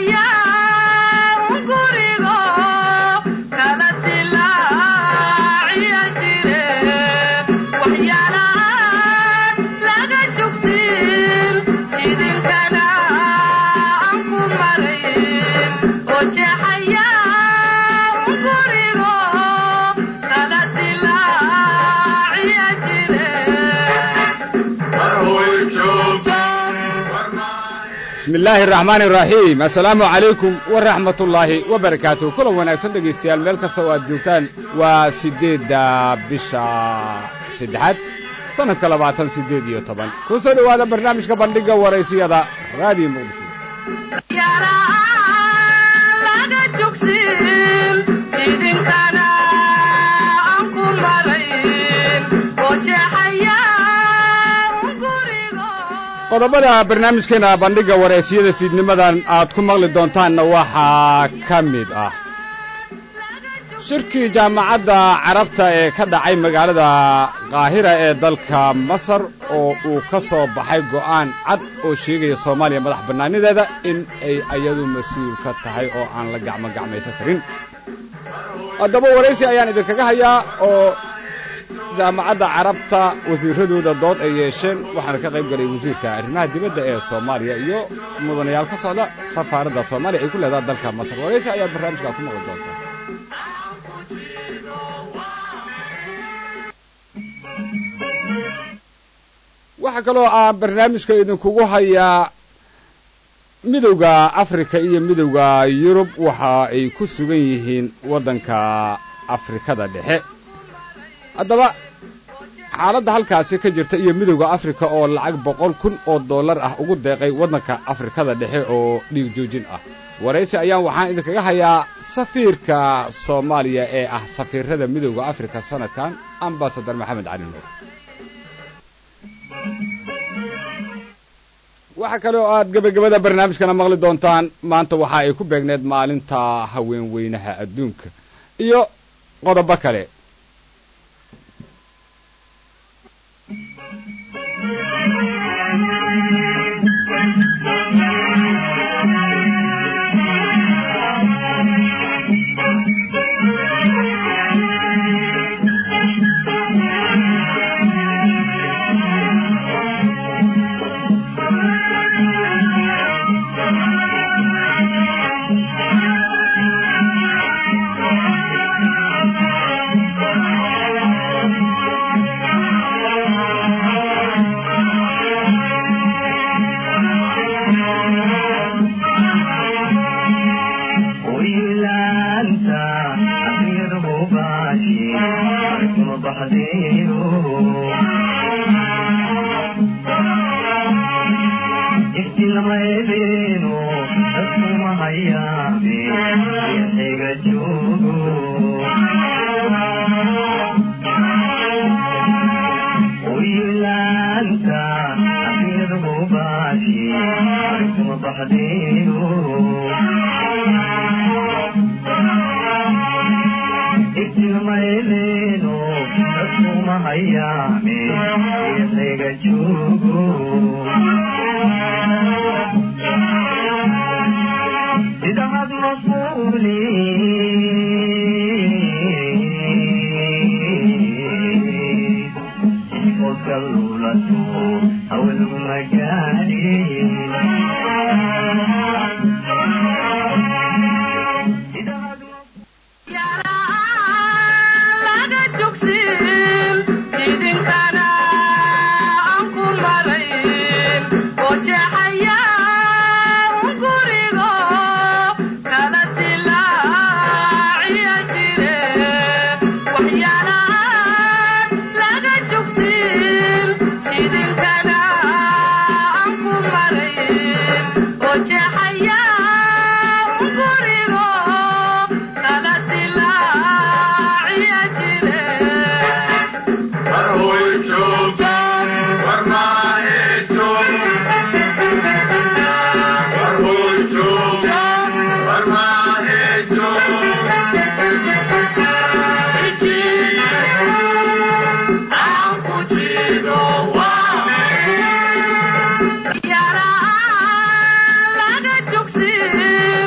bismi illaahi araxmaani iraxiim assalaamu calaykum waraxmat ullaahi wabarakaatuh kulan wanaagsan dhegaystayaal meel kasta oo aad joogtaan waa siddeedda bisha saddexaad sannadka labaatan siddeed iyo toban ku soo dhowaada barnaamijka bandhigga waraysiyada raadiyo muqdisho qodobada barnaamijkeena bandhigga wareysiyada fiidnimadan aad ku maqli doontaanna waxaa ka mid ah shirkii jaamacadda carabta ee ka dhacay magaalada qaahira ee dalka masar oo uu ka soo baxay go'aan cad oo sheegaya soomaaliya madax bannaanideeda in ay ayadu mas-uul ka tahay oo aan la gacmo gacmaysan karin haddaba waraysi ayaan idinkaga hayaa oo jaamacadda carabta wasiiradooda dood ay yeesheen waxaana ka qayb galay wasiirka arrimaha dibadda ee soomaaliya iyo mudanayaal ka socda safaaradda soomaaliya ay ku leedaha dalka masar waraysi ayaad barnaamijkaa ku maqli doontaa waxaa kaloo aan barnaamijka idinkugu hayaa midowda afrika iyo midowda yurub waxa ay ku sugan yihiin waddanka afrikada dhexe haddaba xaaladda halkaasi ka jirta iyo midowda afrika oo lacag boqol kun oo dollar ah ugu deeqay waddanka afrikada dhexe oo dhiig joojin ah waraysi ayaan waxaan idinkaga hayaa safiirka soomaaliya ee ah safiirada midowda afrika sanadkan ambasadar maxamed cali nuur waxaa kale oo aad gebagabada barnaamijkana maqli doontaan maanta waxa ay ku beegneed maalinta haweenweynaha adduunka iyo qodobo kale Yeah.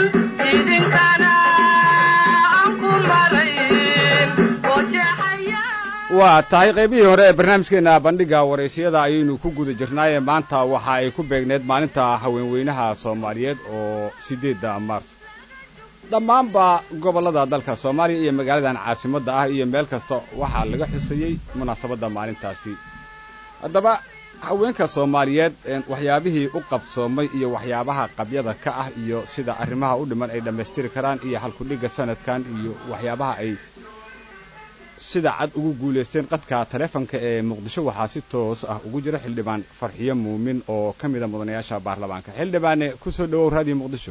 waa tahay qaybihii hore ee barnaamijkeena bandhiga waraysyada ayaynu ku guda jirnaaye maanta waxa ay ku beegneed maalinta haweenweynaha soomaaliyeed oo siddeedda maarso dhammaanba gobollada dalka soomaaliya iyo magaaladan caasimadda ah iyo meel kasta waxaa laga xusayey munaasabadda maalintaasi haddaba haweenka soomaaliyeed waxyaabihii u qabsoomay iyo waxyaabaha qabyada ka ah iyo sida arrimaha u dhiman ay dhammaystiri karaan iyo halkudhigga sanadkan iyo waxyaabaha ay sida cad ugu guulaysteen qadka taleefonka ee muqdisho waxaa si toos ah ugu jira xildhibaan farxiyo muumin oo ka mida mudanayaasha baarlamaanka xildhibaane kusoo dhawow raadiyo muqdisho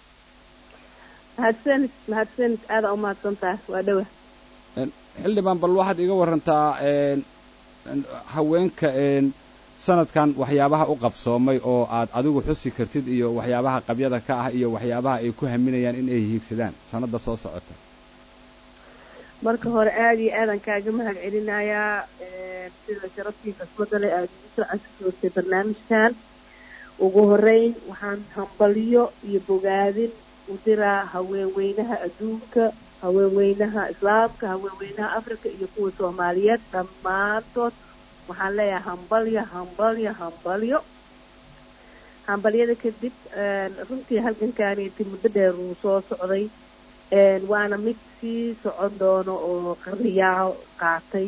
mahadsanid mahadsanid aada u mahadsantaha waa dhowa xildhibaan bal waxaad iga warantaa haweenka sanadkan waxyaabaha u qabsoomay oo aad adigu xusi kartid iyo waxyaabaha qabyada ka ah iyo waxyaabaha ay ku haminayaan in ay hiigsadaan sanadda soo socota marka hore aada iyo aadan kaaga mahad celinayaa sida sharaftii kasbadale aada ugu soo casisootay barnaamijkan ugu horeyn waxaan hambalyo iyo bogaadin u diraa haweenweynaha adduunka haweenweynaha islaamka haweenweynaha africa iyo kuwa soomaaliyeed dhammaantood waxaan leeyahay hambalyo hambalyo hambalyo hambalyada kadib runtii halgankaaniiti muddo dheer uu soo socday waana mid sii socon doono oo qariyaal qaatay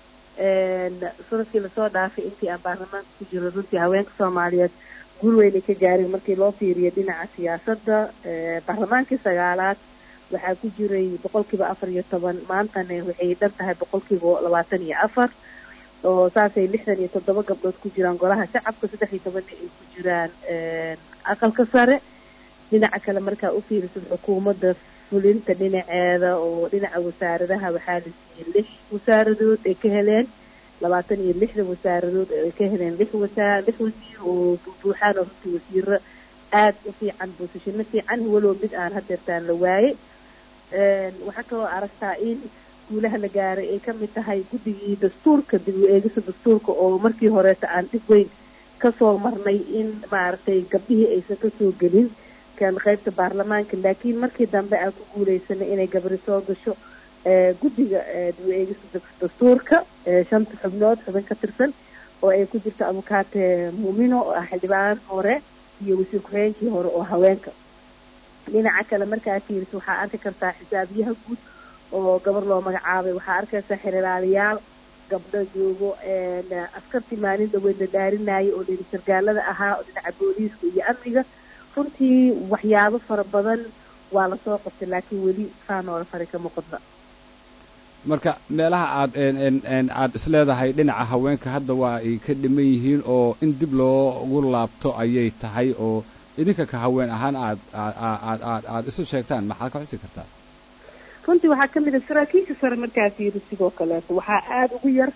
sanadkii lasoo dhaafay intii aan baarlamaanka ku jiro runtii haweenka soomaaliyeed guul weynay ka gaareen markii loo fiiriyo dhinaca siyaasadda baarlamaankii sagaalaad waxaa ku jiray boqolkiiba afar iyo toban maantana waxay dhan tahay boqolkiiba labaatan iyo afar oo saasay lixdan iyo toddoba gabdhood ku jiraan golaha shacabka saddex iyo tobanna ay ku jiraan aqalka sare dhinaca kale markaa u fiirisid xukuumadda fulinta dhinaceeda oo dhinaca wasaaradaha waxaa la siiyey lix wasaaradood ay ka heleen labaatan iyo lixda wasaaradood ay ka heleen lix wasaa lix wasiir oo buuxaan oo runtii wasiiro aada u fiican boosashino fiican walow mid aan hadeertaan la waayey waxaa kaloo aragtaa in guulaha la gaaray ay kamid tahay guddigii dastuurka dib u eegisa dastuurka oo markii horeeta aan dhib weyn kasoo marnay in maaragtay gabdhihii aysan kasoo gelin kan qaybta baarlamaanka laakiin markii dambe aan ku guuleysanay inay gabri soo gasho guddiga dib u eegisa dastuurka shanta xubnood xubin ka tirsan oo ay ku jirto abukaate muumino oo ah xildhibaan hore iyo wasiir ku-xigeenkii hore oo haweenka dhinaca kale markaa fiiris waxaa arki kartaa xisaabiyaha guud oo gabar loo magacaabay waxaa arkaysaa xirilaalayaal gabdho joogo askartii maalin dhaweed la dhaarinayay oo dhini sargaalada ahaa oo dhinaca booliiska iyo amniga runtii waxyaabo fara badan waa lasoo qabtay laakiin weli saanoola fari kama qodna marka meelaha aad aad isleedahay dhinaca haweenka hadda waa ay ka dhiman yihiin oo in dib loogu laabto ayay tahay oo idinka ka haween ahaan aad aad aad aad isu sheegtaan maxaad ka xusi kartaa runtii waxaa ka mid a saraakiisha sare markaas yiri sidoo kaleeto waxaa aada ugu yar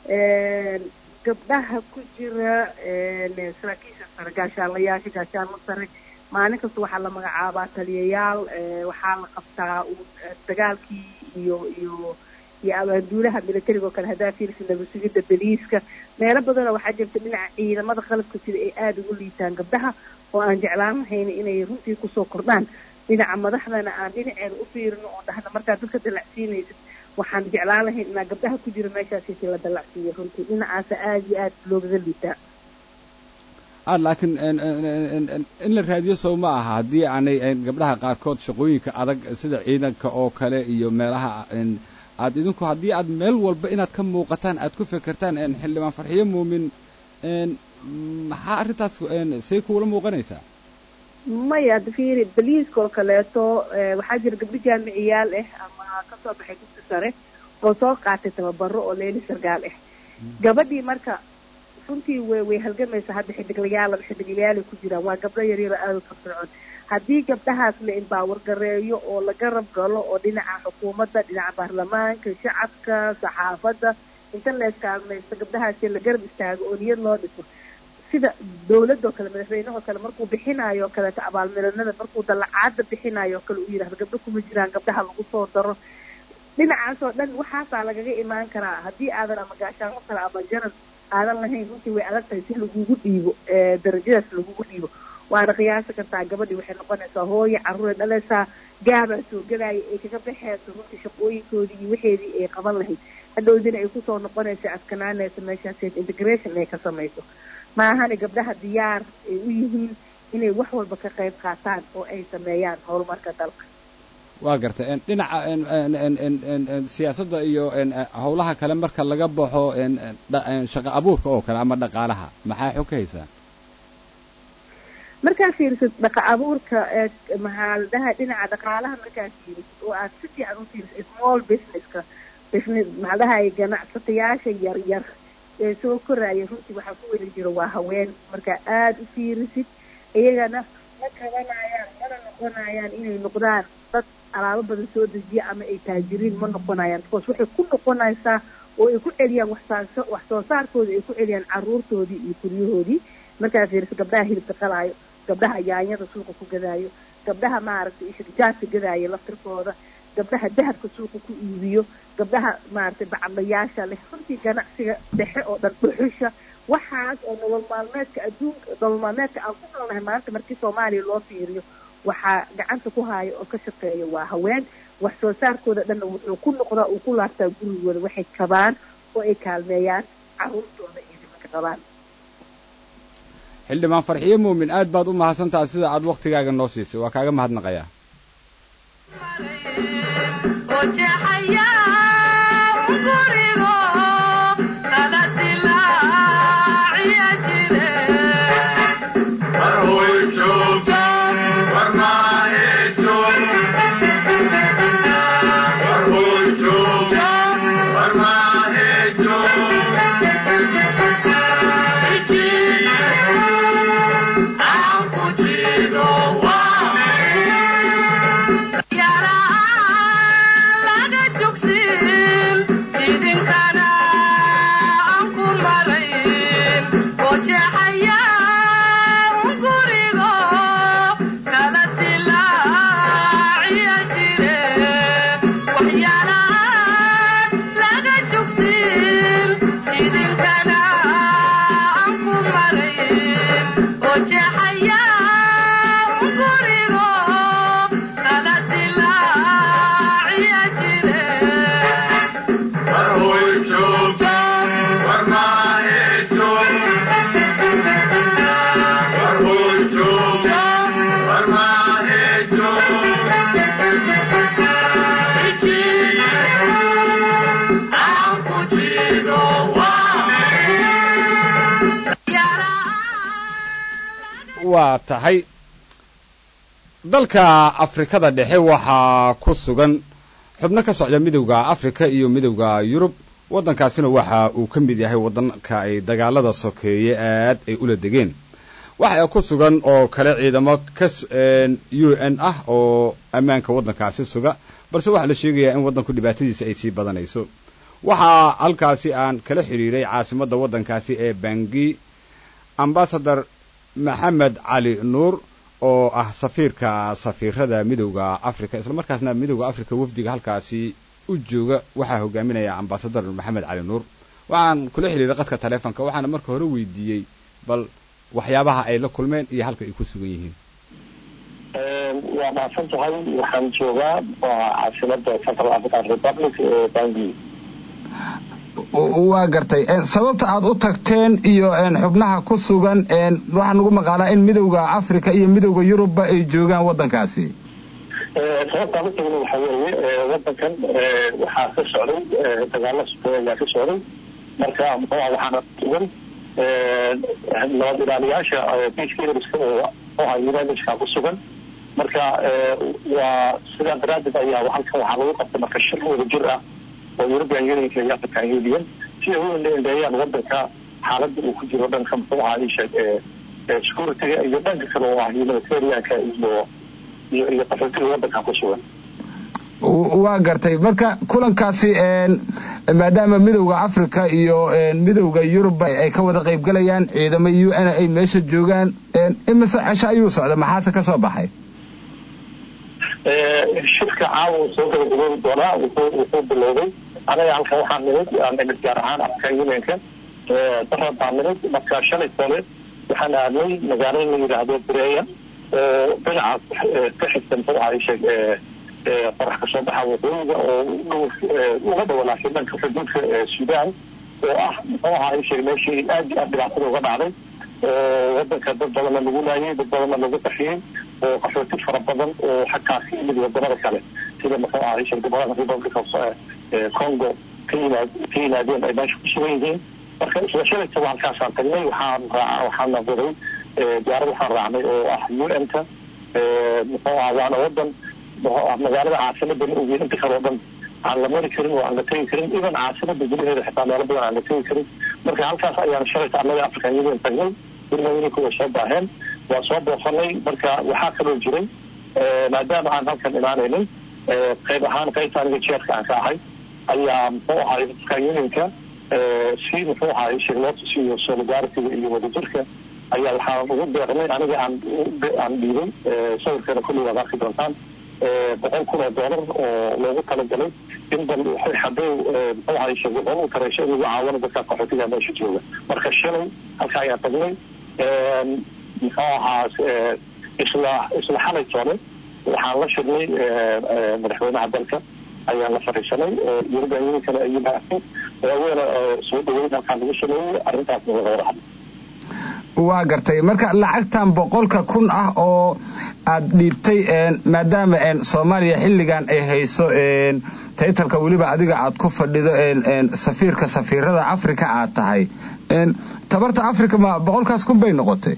gabdhaha ku jira saraakiisha sare gaashaanlayaasha gaashaanla sare maalin kasta waxaa la magacaabaa taliyayaal waxaa la qabtaa dagaalkii iyo iyo iyo abaanduulaha militariga oo kale haddaa fiirsa nabadsugidda beliiska meelo badanoo waxaa jirta dhinaca ciidamada qalabka sida ay aada ugu liitaan gabdhaha oo aan jeclaan lahayn inay runtii kusoo kordhaan dhinaca madaxdana aan dhinaceeda u fiirino oo dhahna markaa dadka dalacsiinaysid waxaan jeclaan lahayn inaa gabdhaha ku jira meeshaasisi la dalacsiiyo runtii dhinacaasa aada iyo aada loogaga liitaa a laakiin in la raadiyo sow ma aha haddii aanay gabdhaha qaarkood shaqooyinka adag sida ciidanka oo kale iyo meelaha aad idinku haddii aad meel walba inaad ka muuqataan aad ku fekertaan xildhibaan farxiyo muumin maxaa arrintaas say kuula muuqanaysaa maya fiiri baliiska oo kaleeto waxaa jira gabdho jaamiciyaal ah ama kasoo baxay dugsi sare oo soo qaatay tababaro oo leeli sargaal ah gabadhii marka runtii way way halgamaysa hadda xidiglayaal xidiglayaalay ku jiraan waa gabdho yaryaro aada u firfircoon haddii gabdhahaas la imbaawar gareeyo oo la garab galo oo dhinaca xukuumadda dhinaca baarlamaanka shacabka saxaafadda inta la iskaalmaysto gabdhahaasi la garab istaago oo niyad loo dhiso sida dawladoo kale madaxweynehoo kale markuu bixinayo o kaleeto abaalmidanada markuu dalacaada bixinayo o kale uu yidhahdo gabdho kuma jiraan gabdhaha lagu soo daro dhinacaasoo dhan waxaasaa lagaga imaan karaa haddii aadan ama gaashaanlo kale ama jaran aadan lahayn runtii way adag tahay si lagugu dhiibo darajadaas lagugu dhiibo waana qiyaasi kartaa gabadhii waxay noqonaysaa hooyo carruuray dhalaysaa gaabaa soo gadaya ay kaga baxeyso runtii shaqooyinkoodii iyo waxeedii ay qaban lahayd hadhowdina ay kusoo noqonayso adkanaanayso meeshaas integration ay ka samayso maahane gabdhaha diyaar ay u yihiin inay wax walba ka qayb qaataan oo ay sameeyaan horumarka dalka waa gartay dhinaca siyaasadda iyo howlaha kale marka laga baxo shaqo abuurka oo kale ama dhaqaalaha maxaa xog ka haysaa markaa fiirisid dhaqa abuurka maxaa la dhaha dhinaca dhaqaalaha markaa fiirisid oo aad si fiican u fiirisid small businesska business maxaa la dhahay ganacsatayaasha yar yar ee soo koraya runtii waxaa ku weli jiro waa haween markaa aada u fiirisid iyagana ma qabanayaan mana noqonayaan inay noqdaan dad alaabo badan soo dejiya ama ay taajiriin ma noqonayaan because waxay ku noqonaysaa oo ay ku celiyaan waxsaaso wax soo saarkooda ay ku celiyaan caruurtoodii iyo guryahoodii markaa fiiriso gabdhaha hilibka qalaayo gabdhaha yaanyada suuqa ku gadaayo gabdhaha maaragtay ishirjaadka gadaayo laftirkooda gabdhaha dahabka suuqa ku iibiyo gabdhaha maaragtay bacadlayaasha leh runtii ganacsiga dhexe oo dhan dhuxusha waxaas oo nolol maalmeedka adduunka nolol maalmeedka aan ku noolnahay maanta markii soomaaliya loo fiiriyo waxaa gacanta ku haayo oo ka shaqeeya waa haween wax soo saarkooda dhanna wuxuu ku noqdaa uu ku laabtaa gurigooda waxay qabaan oo ay kaalmeeyaan caruurtooda iyo nimanka qabaan xildhibaan farxiyo muumin aad baad u mahadsantaha sida aad waktigaaga noo siisay waa kaaga mahadnaqayaa waa tahay dalka afrikada dhexe waxaa ku sugan xubno ka socda midowda afrika iyo midowda yurub waddankaasina waxa uu ka mid yahay waddanka ay dagaalada sokeeye aad ay ula degeen waxa ku sugan oo kale ciidamo ka u n ah oo ammaanka waddankaasi suga balse waxaa la sheegayaa in waddanku dhibaatadiisa ay sii badanayso waxaa halkaasi aan kala xidhiiray caasimadda waddankaasi ee bangi ambasador maxamed cali nuur oo ah safiirka safiirada midowda africa islamarkaasna midowda africa wafdiga halkaasi u jooga waxaa hogaaminaya ambasador maxamed cali nuur waxaan kula xidhiiray qadka taleefonka waxaana marka hore weydiiyey bal waxyaabaha ay la kulmeen iyo halka ay ku sugan yihiin waa mahadsan tahay waxaan joogaa caasimada central african republic ee bangi waa gartay sababta aad u tagteen iyo xubnaha ku sugan waxaa nagu maqaalaa in midowda africa iyo midowda yurubba ay joogaan waddankaasi sababtaan u tagna waxa weeye waddankan waxaa ka socday dagaalo sukeey ayaa ka socday marka muxuuha waxaana sugan nabad ilaaliyaasha peacekeeperska oo muxuuha unitedka ku sugan marka waa sidaa daraaddeed ayaa halkan waxaa lagu qabtay marka shir wada jir ah oo european unionka iyo african union si ay u indheeyaan waddanka xaaladda uu ku jiro dhanka muxuu ahaa isheeg securityga iyo dhanka kale oo ah humanitarianka iyo iyo iyo qaxootiga waddanka ku sugan waa gartay marka kulankaasi maadaama midowda africa iyo midowda yurub ay ka wada qayb galayaan ciidamo u n ay meesha joogaan imise cesho ayuu socda maxaase ka soo baxay shirka caawa uu soo gabagaboobi doonaa wuxuu wuxuu bilowday anaga halkan waxaan nimid aan nimid gaar ahaan african unionka darad baan nimid marka shalay toole waxaan aadnay magaalada la yidhaahdo breya oo dhinaca ka xigta muxuu ahaa sheeg qorax kasoo baxa waqooyiga oo uga dhowa laakiin dhanka xuduudka suudaan oo ah muxuu ahaa sheeg meeshii aad iyo aad dhibaatada uga dhacday oo wadanka dad badanna lagu laayay dad badanna lagu qaxiyey oo qaxooti fara badan oo xataa ka yimid wadamada kale sida muxuu ahaa sheeg gobolada republic of congo ka yimaad ka yimaadeen ay meesha ku sugan yihiin marka isla shalaytaba halkaasaan tagnay waxaan raaca waxaan noqday diyaarad waxaan raacnay oo ah u n ka muxuu ahaa waana wadan magaalada caasimada ma ogeyn inta kale oo dhan aan la mari karin oo aan la tegi karin idan caasimada gudaheeda xitaa meelo badan aan la tegi karin marka halkaas ayaan shalayta annaga african union tagnay gurmooyinka way soo baaheen waa soo boofanay marka waxaa kaloo jiray maadaama aan halkan imaanaynay qayb ahaan qaybta aniga jeerka aan ka ahay ayaa muxuu ahaa african unionka si muxuu ahaa shir loo tusiyo solidaritiga iyo wadajirka ayaa waxaan ugu deeqnay aniga aan aan dhiibay sawirkeena kulli waad arki doontaan boqol kun oo doolar oo loogu talagalay in bal hadday muxuu ahay shaqo u tareysho in lagu caawino dadka qaxootiga meesha jooga marka shalay halka ayaan tagnay muxuu ahaa isla isla xalay toole waxaan la shirnay madaxweynaha dalka ayaan la fadhiisanay european unionkana ay yimaadeen waaweena soo dhaweyn halkaan lagu sameeyey arrintaasna laga wada hadlay waa gartay marka lacagtan boqolka kun ah oo aad dhiibtay maadaama soomaaliya xilligan ay hayso taytalka weliba adiga aad ku fadhido safiirka safiirada africa aad tahay tabarta africa ma boqolkaas kun bay noqotay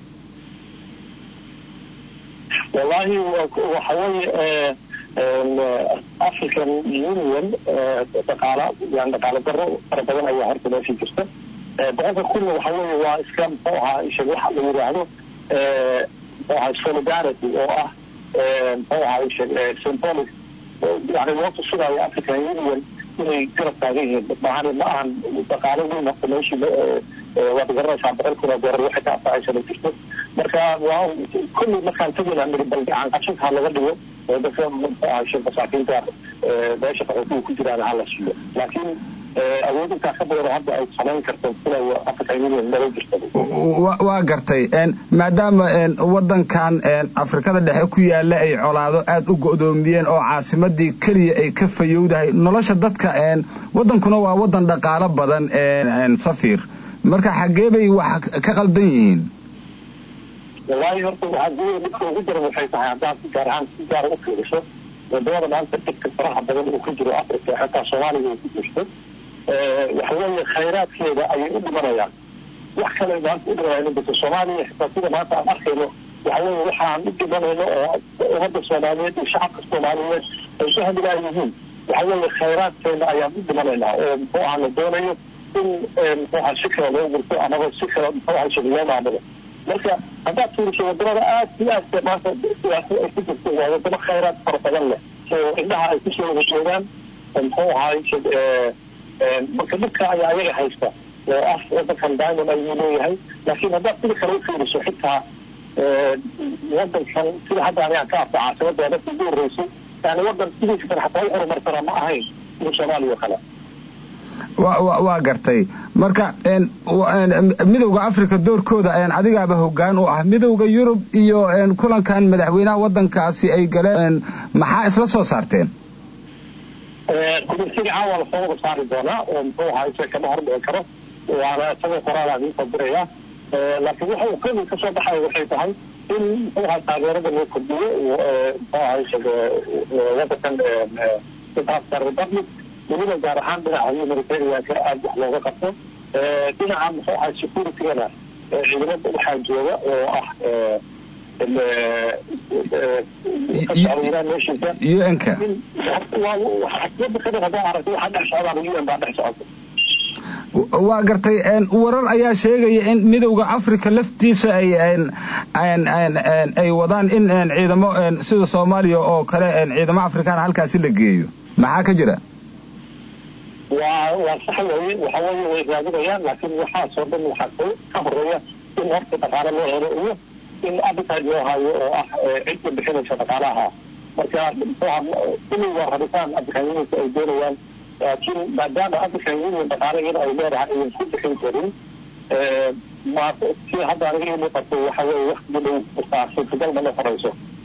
wallaahi waxa weeye african union dhaqaala yani dhaqaalo daro fara badan ayaa horta meeshii jirta boqolka kunna waxa weeye waa iska muxuu ahaa isha waxa la yidhaahdo muxuu ahaa solidarity oo ah muxuu ahaa isha symbolic yani loo tusinaayo african union inay garab taagan yihiin maahan ma ahan dhaqaalo weyn horta meeshii waad garanaysaa boqol kun oo doolar waxay ka anfacaysa ma jirto marka waa kulli markaan tegayna miri bal gacan qabsinka ha laga dhigo oo dadka muxuu ahaa isha masaakiinta meesha qaxootiga ku jiraan ha la siiyo laakiin awood intaa ka badan oo hadda ay samayn karto sida african union mala jirta waa gartay maadaama wadankan afrikada dhexe ku yaala ay colaado aada u go'doomiyeen oo caasimadii keliya ay ka fayowdahay nolosha dadka wadankuna waa wadan dhaqaalo badan safir marka xaggee bay wax ka qaldan yihiin wallaahi horta waxaa gudaha midka ugu daran waxay tahay haddaad si gaar ahaan si gaara u fiiriso wadamada maanta dadka faraha badan uu ku jiro africa xataa soomaaliga uu ku jirto waxa weeye khayraadkeeda ayay u dhimanayaan wax kale maanta u dhimanayaan inbata soomaaliya xitaa sida maanta aan arkayno waxa weeye waxaan u dhimanayno oo ummadda soomaaliyeed iyo shacabka soomaaliyeed ay ku hamilaan yihiin waxa weeye khayraadkeena ayaan u dhimanaynaa oo muxuu aha la doonayo in muxuu aha si kale loo gurto amaba si kale muxuu aha shir loo maamulo marka haddaad fiiriso wadamada aad iyo aadka maanta siyaasad ay ku jirto waa wadamo khayraad fara badan leh oo indhaha ay kusoo wada jeedaan muxuu ahaay marka dhibka ayaa ayaga haysta oo ah wadankan diamond ayuu leeyahay laakiin haddaad sida kale u fiiriso xitaa wadankan sida hadda anigaan ka arko caasimada dadka ugu horeysay yani wadan sidiisa kale xataa u horumarsana ma ahayn sida soomaaliya oo kale waa gartay marka midowda africa doorkooda adigaaba hogaan u ah midowda yurub iyo kulankan madaxweynaha wadankaasi ay galeen maxaa isla soo saarteen kumirsiga caawa lasoo wada saari doonaa oo muxuu ahaa isa kama hordhici karo waana isagoo qoraala idiin diraya laakiin waxa uu keli kasoo baxaya waxay tahay in muxuu ahaa taageerada loo kordhiyo muxuu ahaa isa wadankan south republic weliba gaar ahaan dhinaca humanitarianka aada wax looga qabto dhinaca muxuu ahaa securitygana ciidamada waxaa jooga oo ah un-ka waa gartay warar ayaa sheegaya in midowda africa laftiisa ay ay wadaan in ciidamo sida soomaaliya oo kale ciidamo afrikaan halkaasi la geeyo maxaa ka jira waa waa sax weye waxa weeye way raadinayaan laakiin waxaasoo dhan waxaa ka horeeya in horta dhaqaale loo helo iyo in appetite loo hayo oo ah cidda bixinaysa dhaqaalaha marka kulli waa rabitaan african unionka ay doonayaan laakiin maadaama african union dhaqaale iyada ay leedahay ayan ku bixin karin ma si hadda aniga ii muuqato waxa weeye waktiga dhow taa suurtagal ma noqonayso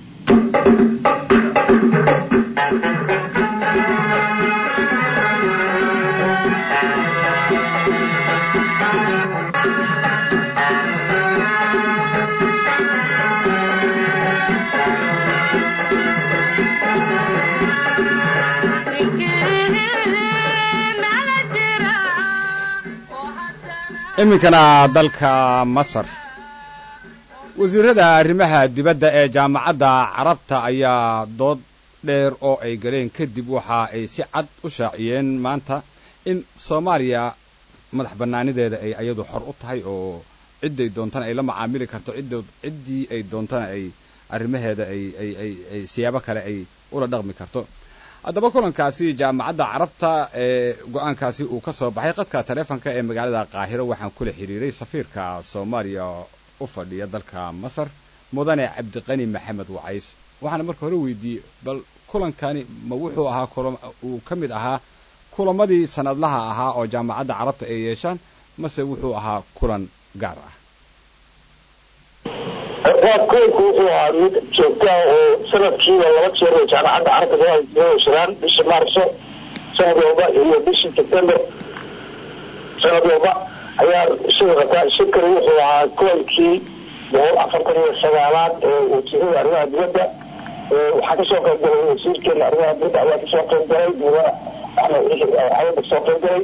iminkana dalka masar wasiirada arrimaha dibadda ee jaamacadda carabta ayaa dood dheer oo ay galeen kadib waxa ay si cad u shaaciyeen maanta in soomaaliya madax bannaanideeda ay ayadu xor u tahay oo cidday doontana ay la macaamili karto ciddood ciddii ay doontana ay arrimaheeda ay ay ay ay siyaabo kale ay ula dhaqmi karto haddaba kulankaasi jaamacadda carabta ee go-aankaasi uu ka soo baxay qadka taleefonka ee magaalada qaahiro waxaan kula xiriiray safiirka soomaaliya u fadhiya dalka masar mudane cabdiqani maxamed wacays waxaana marka hore weydiiyey bal kulankani ma wuxuu ahaa kulam uu ka mid ahaa kulamadii sanadlaha ahaa oo jaamacadda carabta ay yeeshaan mase wuxuu ahaa kulan gaar ah waa kulanku wuxuu ahaa mid joogta oo sanadkiiba laba jeer oo jaamacadda carabta soo heshadaan bisha maarso sanad walba iyo bishii sebtember sanad walba ayaa isugu qataa shirkani wuxuu ahaa kulankii boqol afartan iyo sagaalaad ee wasiirada arrimaha dibadda waxaa kasoo qayb galay wasiirkeena arrimaha dibadda ayaa kasoo qayb galay mudane axmed xawada kasoo qayb galay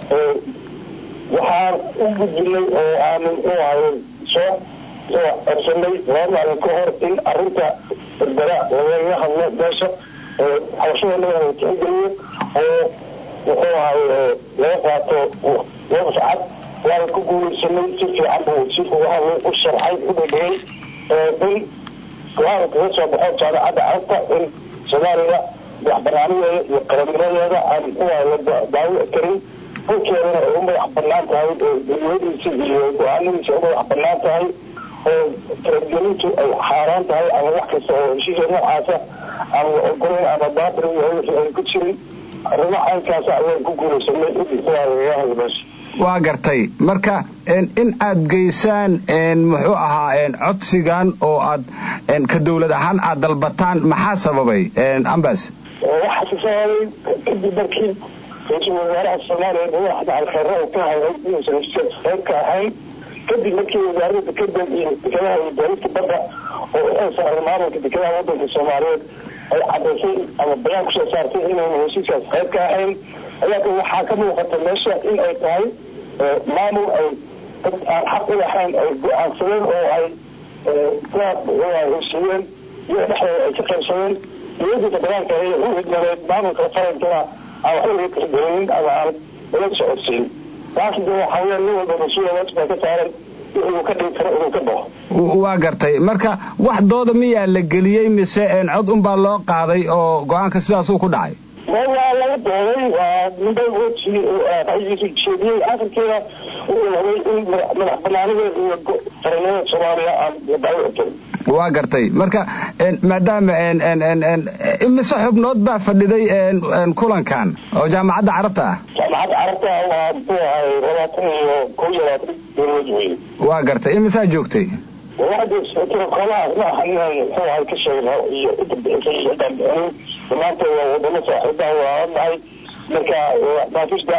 waxaan u gudbinay oo aanu u ahay soo soo codsanay laba maalin ka hor in arrinta berbera lagaga hadlo meesha xabashadana la tixgeliyo oo wuxuu ahay laga qaato laba sacad waana ku guuleysanay si fiican buu wasiirku waxa u sharxay u dhadhiyey in go-aan kaga soo baxo jaamacadda carabta in soomaaliya madaxbanaanadeeda iyo qarannimadeeda aan uaa daawo karin dhulkeedana ay u madax banaan tahay duliyadiisa iyo go-aanadiisa u madax banaan tahay oo talagelintu ay xaaraan tahay ama wax kasta oo heshiisha noocaasa aan la ogolayn ama baatil ay ku jirin arrimo caynkaasa ayaan ku guulaysanay in meesha waa gartay marka in aad geysaan muxuu ahaa codsigan oo aad ka dawlad ahaan aad dalbataan maxaa sababay ambas waxaa sababay kadib markii ra-iisul wasaaraha soomaaliya madaxda alkhayra uu ka hadlay inuusan heshiiskaas qayb ka ahayn kadib markii wasaaradda dekada iyo dekadaha iyo dowladda badda oo u saaray maamulka dekadaha wadanka soomaaliyeed ay cadaysay ama bayaan kusoo saartay inayna heshiiskaas qayb ka ahayn ayaa waxaa ka muuqata meesha in ay tahay maamul ay dad aan xaq u lahayn ay go-aansadeen oo ay heshiiyeen iyo dhexdooda ay ka qaybsadeen dowladda federaalka ee u hidmadeed maamulka qarankana aan waxba laga tixgelinin ama aan laga socodsiin taas de waxaa weya nin walba mas-uula waajibaa ka saaran inuu ka dhigi karo inuu ka baxo waa gartay marka wax dooda miyaa la geliyey mise cod unbaa loo qaaday oo go-aanka sidaasuu ku dhacay waa laga dooday waa ninba raiisu jeediyey akhirkeeda wuxuu rabay in madax banaanideeda iyo qarannimada soomaaliya aan la daawo karin waa gartay marka maadaama imise xubnood baa fadhiday kulankan oo jaamacadda carabta ah jaamacadda carabta waa muxuu ahay labaatan iyo kow iyo labaatan dowladood wey waa gartay imisaa joogtay kolahaas ma aha inaan muxuu ahay ka sheegno iyo inta bixisay iyo intaan bixinin dhammaantood waa wadamo saaxiibaha waa nahay marka maafishda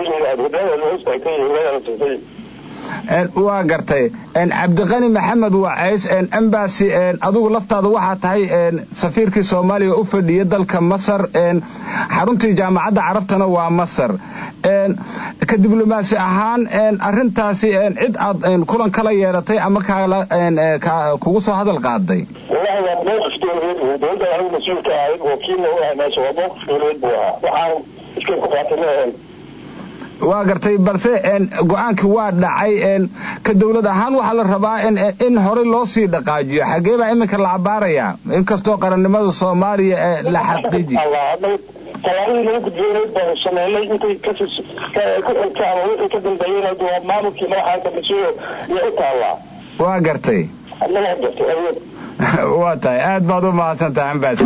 waa gartay cabdiqani maxamed wacays embasy adigu laftaada waxaa tahay safiirkii soomaaliya u fadhiya dalka masar xaruntii jaamacadda carabtana waa masar ka diblomaasi ahaan arintaasi cid aad kulan kala yeelatay ama kugu soo hadal qaaday wallahi waa mowqif dowladeed wey dowladda anigu mas-uulka ahayd wakiilna u ahay meesha waa mowqif dowladeed buu ahaa waxaan iskay ku qaatay ma ahayn waa gartay balse go-aankii waa dhacay ka dawlad ahaan waxaa la rabaa in horey loo sii dhaqaajiyo xaggee baa iminka la cabaarayaa inkastoo qarannimada soomaaliya ee la xaqiiji tallaabadii lagu gudboonayd baanu sameynay intay ku xigta ama wixii ka dambeeyena waa maamulkii madaxaaka mas-uulo iyo u taallaa waa gartay adnaga gartay awood waa tahay aad baad u mahadsan tahay ambaas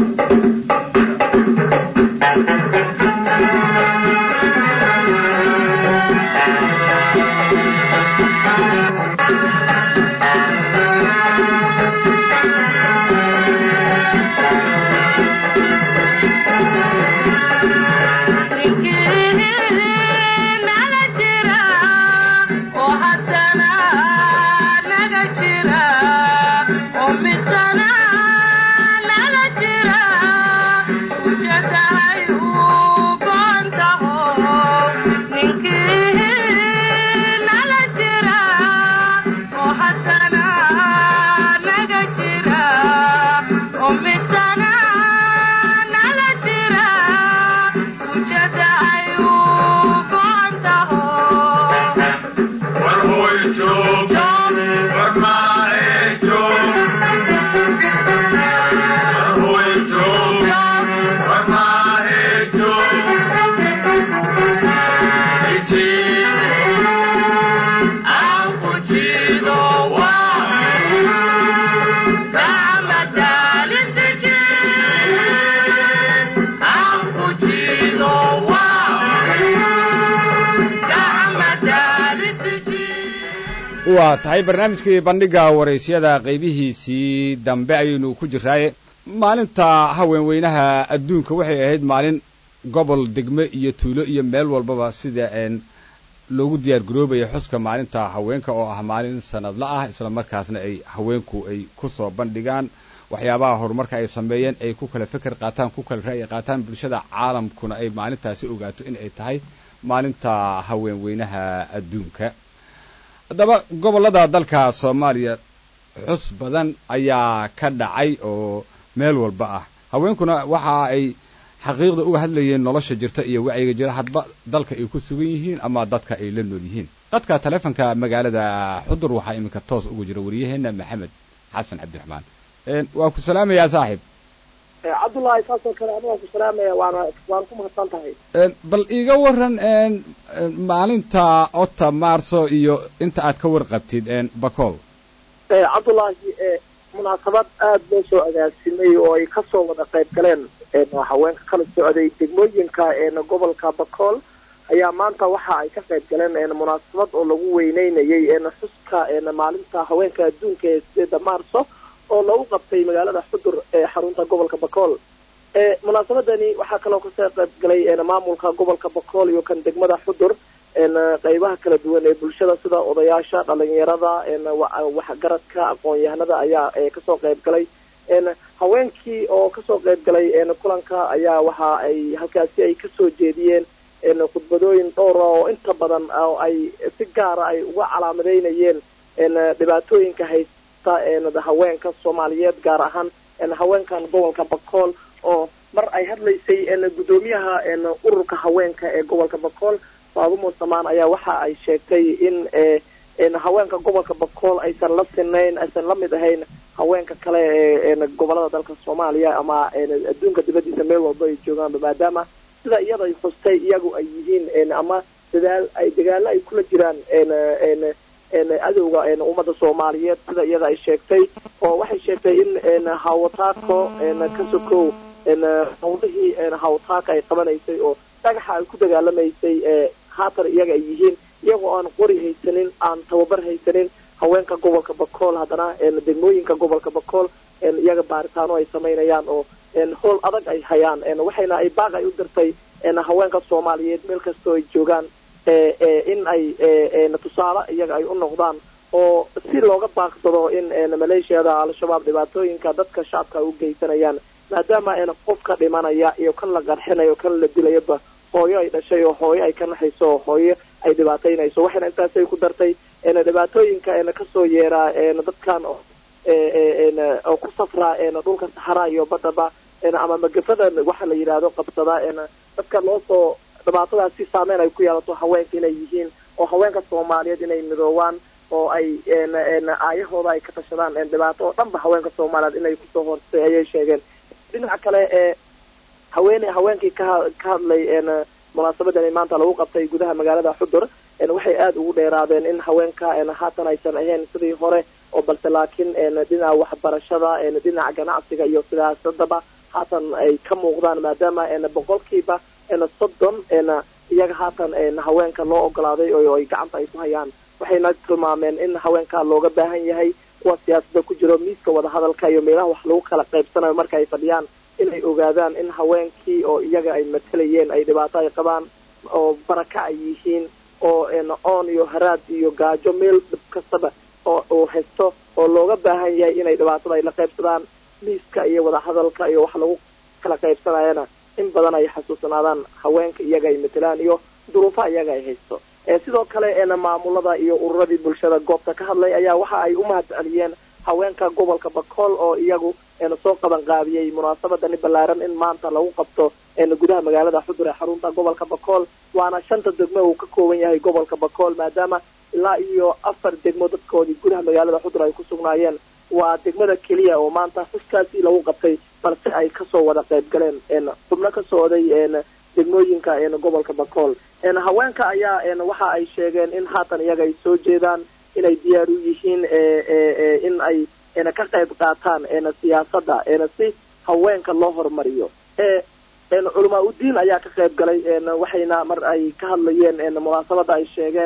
waa tahay barnaamijkii bandhiga waraysyada qaybihiisii dambe ayaynu ku jiraaye maalinta haweenweynaha adduunka waxay ahayd maalin gobol degme iyo tuulo iyo meel walbaba sida loogu diyaar garoobaya xuska maalinta haweenka oo ah maalin sanadla ah isla markaasna ay haweenku ay ku soo bandhigaan waxyaabaha horumarka ay sameeyeen ay ku kala feker qaataan ku kala ra'yi qaataan bulshada caalamkuna ay maalintaasi ogaato in ay tahay maalinta haweenweynaha adduunka haddaba gobollada dalka soomaaliya xus badan ayaa ka dhacay oo meel walba ah haweenkuna waxa ay xaqiiqda uga hadlayeen nolosha jirta iyo wacyiga jira hadba dalka ay ku sugan yihiin ama dadka ay la nool yihiin dadka taleefonka magaalada xudur waxaa iminka toos ugu jira wariyaheenna maxamed xasan cabdiraxmaan waa ku salaamayaa saaxiib cabdullaahi saasoo kale aniga ku salaamaya waana waan ku mahadsan tahay bal iiga waran maalinta ota marso iyo inta aad ka warqabtid bacool cabdullaahi munaasabad aada loo soo agaasimay oo ay kasoo wada qayb galeen haweenka kala socday degmooyinka gobolka bacool ayaa maanta waxa ay ka qayb galeen munaasabad oo lagu weyneynayay xuska maalinta haweenka adduunka ee sideeda maarso oo lagu qabtay magaalada xudur ee xarunta gobolka bacool munaasabadani waxaa kaloo kasoo qayb galay maamulka gobolka bacool iyo kan degmada xudur qeybaha kala duwan ee bulshada sida odayaasha dhalinyarada waxgaradka aqoon-yahanada ayaa kasoo qayb galay haweenkii oo kasoo qayb galay kulanka ayaa waxa ay halkaasi ay kasoo jeediyeen khudbadooyin dhowra oo inta badan oo ay si gaara ay uga calaamadeynayeen dhibaatooyinka haysta haweenka soomaaliyeed gaar ahaan haweenkan gobolka bacool oo mar ay hadlaysay guddoomiyaha ururka haweenka ee gobolka bacool faadumo samaan ayaa waxa ay sheegtay in haweenka gobolka bacool aysan la sinayn aysan la mid ahayn haweenka kale ee gobolada dalka soomaaliya ama adduunka dibadiisa meel walba ay joogaanba maadaama sida iyada ay xustay iyagu ay yihiin ama dadaal ay dagaalo ay kula jiraan adowga ummadda soomaaliyeed sida iyada ay sheegtay oo waxay sheegtay in hawataako ka sokow hawlihii hawataaka ay qabanaysay oo dhagaxa ay ku dagaalamaysay haatan iyaga ay yihiin iyagoo aan qori haysanin aan tababar haysanin haweenka gobolka bacool haddana degmooyinka gobolka bacool iyaga baaritaano ay samaynayaan oo howl adag ay hayaan waxayna ay baaq ay u dirtay haweenka soomaaliyeed meel kastoo ay joogaan in ay tusaale iyaga ay u noqdaan oo si looga baaqsado in maleeshiyada al-shabaab dhibaatooyinka dadka shacabka ay u geysanayaan maadaama qofka dhimanaya iyo kan la qarxinayo kan la dilayaba hooyo ay dhashay oo hooyo ay ka naxayso oo hooyo ay dhibaataynayso waxayna intaasay ku dartay dhibaatooyinka kasoo yeeraa dadkan oo ku safraa dhulka saxaraa iyo badaba ama magafada waxa la yidhaahdo qabsada dadka loo soo dhibaatadaas si saameyn ay ku yeelato haweenka inay yihiin oo haweenka soomaaliyeed inay midoobaan oo ay aayahooda ay ka tashadaan dhibaato oo dhanba haweenka soomaaliyeed inay kusoo horsay ayay sheegeen dhinaca kale ee haweene haweenkii ka ka hadlay munaasabadani maanta lagu qabtay gudaha magaalada xudur waxay aada ugu dheeraadeen in haweenka haatan aysan ahayn sidii hore oo balse laakiin dhinaca waxbarashada dhinaca ganacsiga iyo sidaasadaba haatan ay ka muuqdaan maadaama boqolkiiba soddon iyaga haatan haweenka loo ogolaaday oo ay gacanta ay ku hayaan waxayna tilmaameen in haweenka looga baahan yahay kuwa siyaasada ku jiro miiska wadahadalka iyo meelaha wax lagu kala qaybsanayo marka ay fadhiyaan inay ogaadaan in haweenkii oo iyaga ay matalayeen ay dhibaato ay qabaan oo baraka ay yihiin oo oon iyo haraad iyo gaajo meel dhib kastaba oo uu haysto oo looga baahan yahay inay dhibaatada ay la qaybsadaan miiska iyo wadahadalka iyo wax lagu kala qaybsanayana in badan ay xasuusanaadaan haweenka iyaga ay matalaan iyo duruufaha iyaga ay haysto sidoo kale maamulada iyo ururadii bulshada goobta ka hadlay ayaa waxa ay u mahadceliyeen haweenka gobolka bacool oo iyagu soo qaban qaabiyey munaasabadani ballaaran in maanta lagu qabto gudaha magaalada xudur ee xarunta gobolka bacool waana shanta degmo uu ka kooban yahay gobolka bacool maadaama ilaa iyo afar degmo dadkoodii gudaha magaalada xudur ay ku sugnaayeen waa degmada keliya oo maanta xuskaasi lagu qabtay balse ay kasoo wada qayb galeen xubno ka socday degmooyinka gobolka bacool haweenka ayaa waxa ay sheegeen in haatan iyaga ay soo jeedaan inay diyaar u yihiin in ay ka qayb qaataan siyaasadda si haweenka loo horumariyo culamaa udiin ayaa ka qayb galay waxayna mar ay ka hadlayeen munaasabada ay sheegeen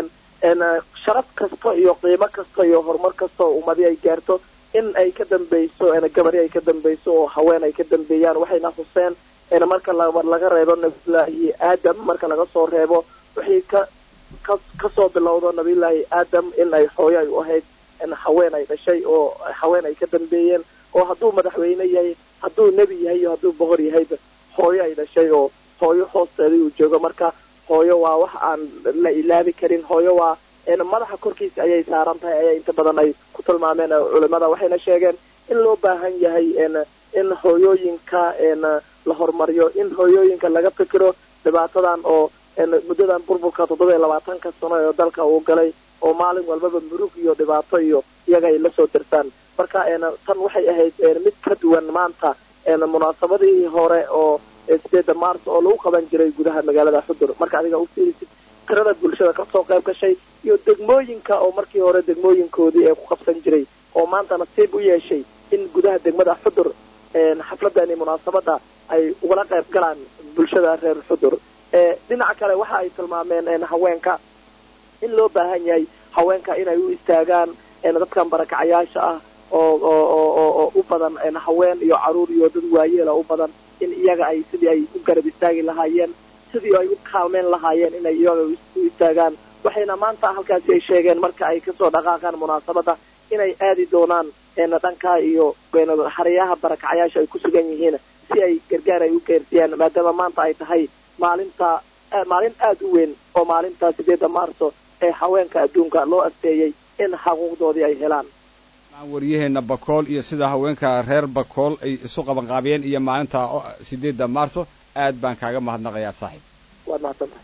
sharaf kasta iyo qiimo kasta iyo horumar kasta oo ummadi ay gaarto in ay ka dambeyso gabari ay ka dambeyso oo haween ay ka dambeeyaan waxayna xuseen marka laga reebo nabiyullaahi aadam marka laga soo reebo wixii ka ka kasoo bilowdo nabiyullaahi aadam in ay hooyo ay u ahayd haween ay dhashay oo haween ay ka dambeeyeen oo hadduu madaxweyne yahay hadduu nebi yahay iyo hadduu boqor yahayba hooyo ay dhashay oo hooyo hoosteeda uu joogo marka hooyo waa wax aan la ilaabi karin hooyo waa madaxa korkiisa ayay saaran tahay ayaa inta badan ay ku tilmaameen culimada waxayna sheegeen in loo baahan yahay in hooyooyinka la horumariyo in hooyooyinka laga fikiro dhibaatadan oo muddadan burburka toddoba iyo labaatanka sano ee dalka uu galay oo maalin walbaba murug iyo dhibaato iyo iyaga ay lasoo dirsaan marka tan waxay ahayd mid ka duwan maanta munaasabadihii hore oo sideeda maars oo lagu qaban jiray gudaha magaalada xudur marka adiga u fiirisid tirada bulshada kasoo qayb gashay iyo degmooyinka oo markii hore degmooyinkoodii ee ku qabsan jiray oo maanta nasiib u yeeshay in gudaha degmada xudur xafladani munaasabada ay ugala qayb galaan bulshada reer xudur dhinaca kale waxa ay tilmaameen haweenka in loo baahan yahay haweenka inay u istaagaan dadkan barakacayaasha ah oo oo u badan haween iyo caruur iyo dad waayeela u badan in iyaga ay sidii ay u garab istaagi lahaayeen sidii ay u kaalmeyn lahaayeen inay iyaga u istaagaan waxayna maanta halkaasi ay sheegeen marka ay kasoo dhaqaaqaan munaasabada inay aadi doonaan dhankaa iyo xeryaha barakacayaasha ay ku sugan yihiin si ay gargaar ay u geersiyaan maadaama maanta ay tahay maalinta maalin aada u weyn oo maalinta sideedda maarso ee haweenka adduunka loo asteeyey in xuquuqdoodii ay helaan waryaheena bakool iyo sida haweenka reer bakool ay isu qabanqaabiyeen iyo maalinta sideedda maarso aad baan kaaga mahadnaqayaa saaxiib waad mahadsantahay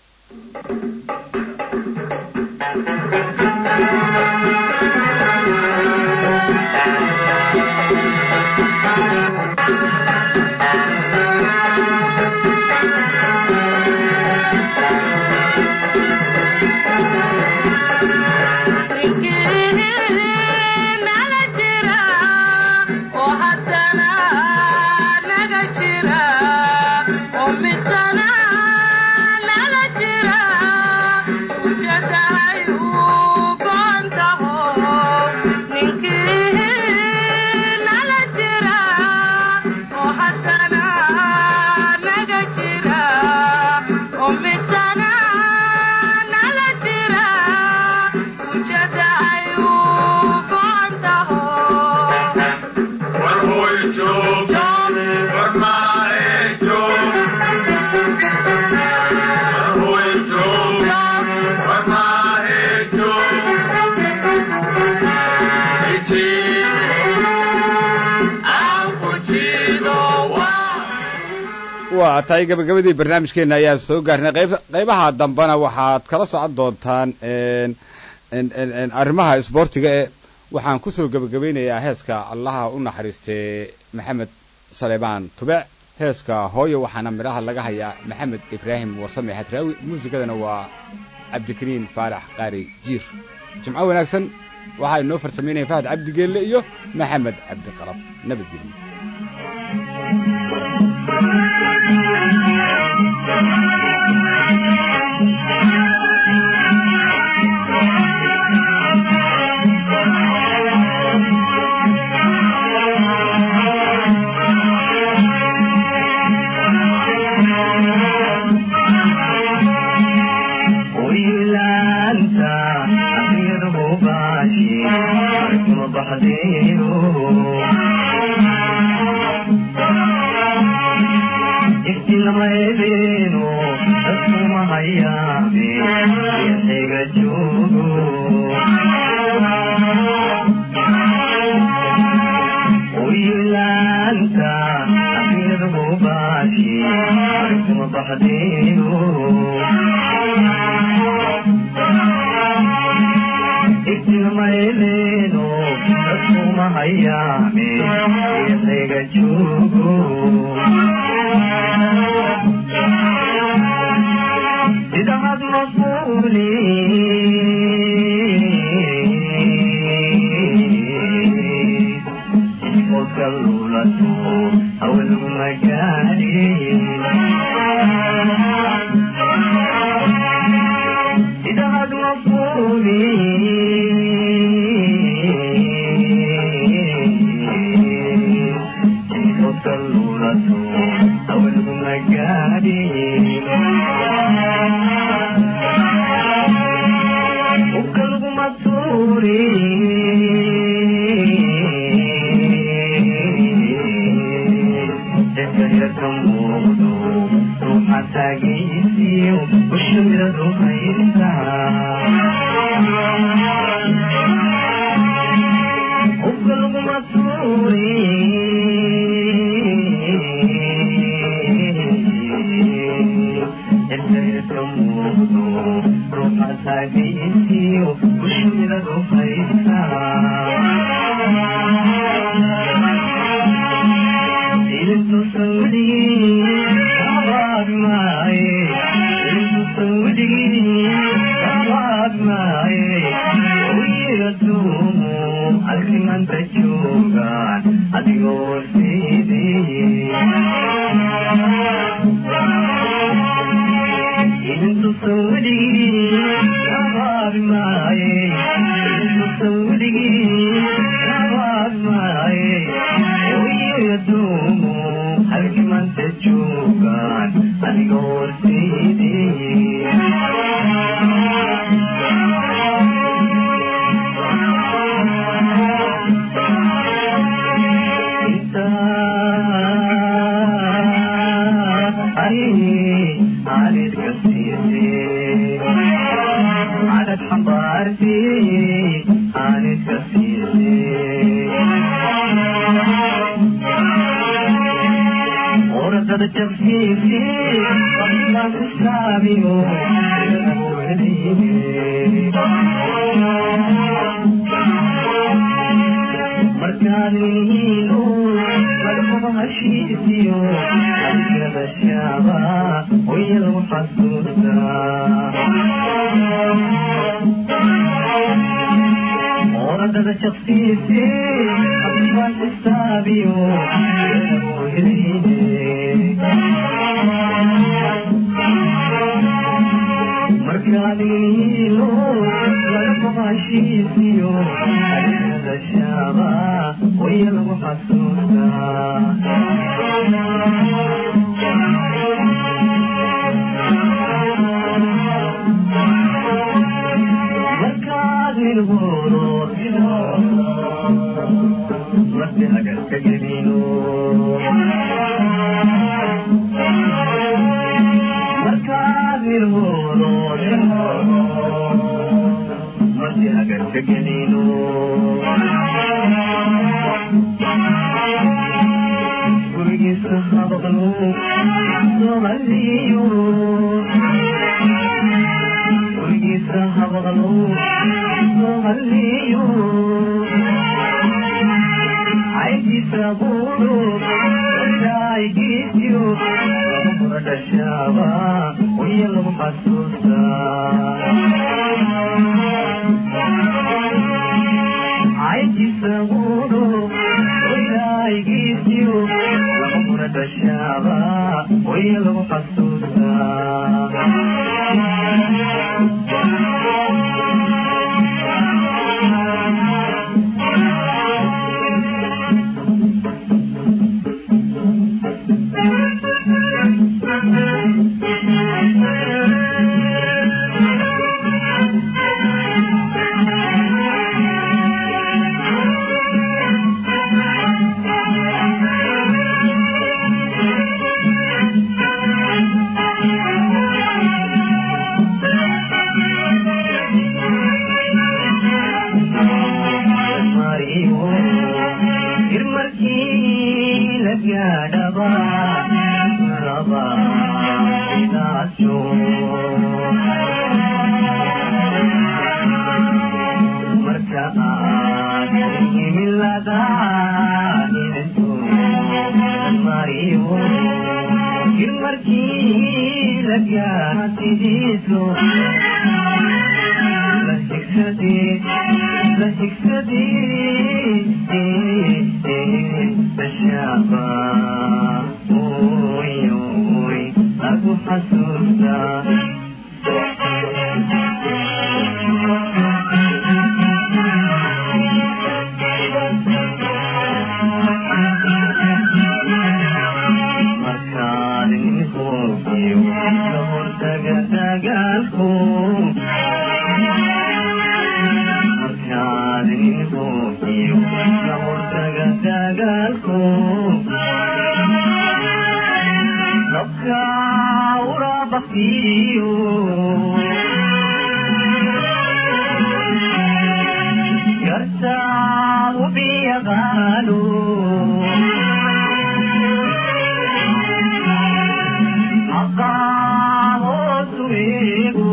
waa tahay gabagabadii barnaamijkeena ayaan soo gaarnay qayb qaybaha dambena waxaad kala socon doontaan arrimaha isboortiga ee waxaan kusoo gebagabaynayaa heeska allaha u naxariistee maxamed saleebaan tubec heeska hooyo waxaana midhaha laga hayaa maxamed ibraahim warsame xadraawi muusikadana waa cabdikariin faarax qaari jiir jimco wanaagsan waxaa inoo fartamaynaya fahad cabdigeelle iyo maxamed cabdiqalab nabadgelyo إذا muuqdo ruuxa taagiisiyo ushmiradu haysaa ugalguma tuuri intayrka muuqdo ruuxa taagiisiyo ushmiradu haysaa ilinku sawdigii abaad maaye ilinku sawdigii abaad maaye uyiraduumu alkimanta joogaan adigoo siidii ilinku sawdigii abaad maaye ilinku sawdigii abaad maaye uyiraduumu alkimanta joogaan adigoo siidii عدد حضارتي عانت كثيري وردد تفكيري قبل تسابي markaadnihiinu markaba heshiisiyo adigada shaaba wayadu xasuustaa oradada shaksiisi abaan xisaabiyo markaadnihiinu markaba heshiisiyo adigada shaaba wayadu xasuustaa markaad nilgooro marti hagarka gelino markaad nilgooro marti hagarka gelino gurigiisa habaqnu somaliyo gurigiisa habaqnu somaliyo caydiisa buudhu ilaahigiisiyo labadura dhashaaba waya lagu xasuustaa caydiisa buudhu ilaahigiisiyo labadura dhashaaba waya lagu xasuustaa dadka urabaktiyo yarta ubiyaqaano aqaamootueego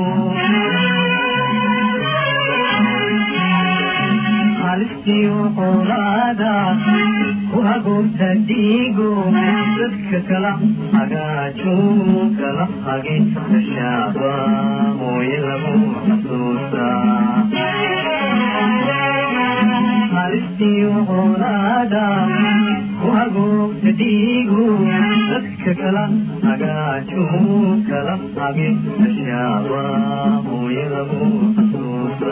halistiyo qolaada ku hagoogta dhiigo dadka kala hagaajo kala hage dashaaba mooye lagu xasuusta halistiyo qolaada ku hagoogta dhiigo dadka kala hagaajo kala hage dashaaba mooye lagu xasuusta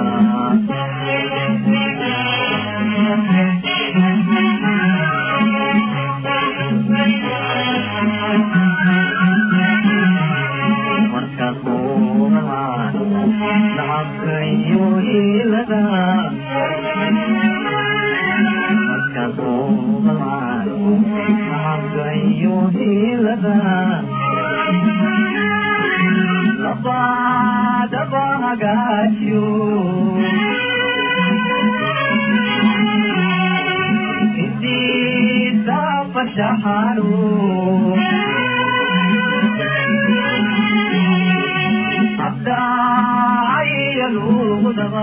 marka kuumaan nacabkayo ilada marka kuumaan nacabkayo ilada labadaba hagaajo intiisa fashaxano abdaacayo luudaba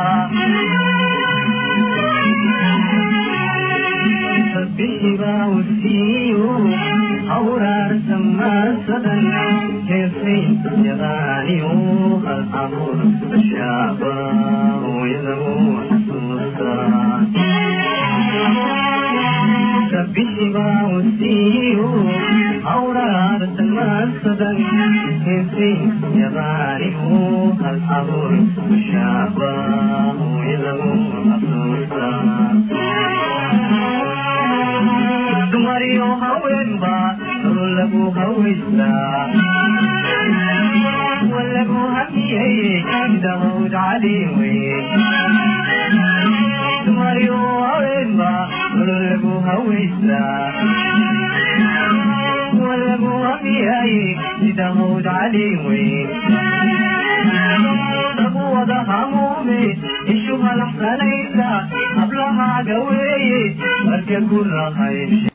sabbixiba usiiyo awraarta maasadan heesay yaqaaniyo hal abuur bashaaba hooyadagu xasuusta sabbixiba usiiyo awraarta maasadan heesay yaqaaniyo hal abuur bashaaba hooyadagu xasuusta dumariyo haweenba lagu hawaystaa walagu hamiyey dawd caliwe dumariyo haweenba lagu hawaystaa walagu hamiyey dawd caliwe lagu wada hamuume ishu halaxsanaysa hablahaaga weeye marka ku rahay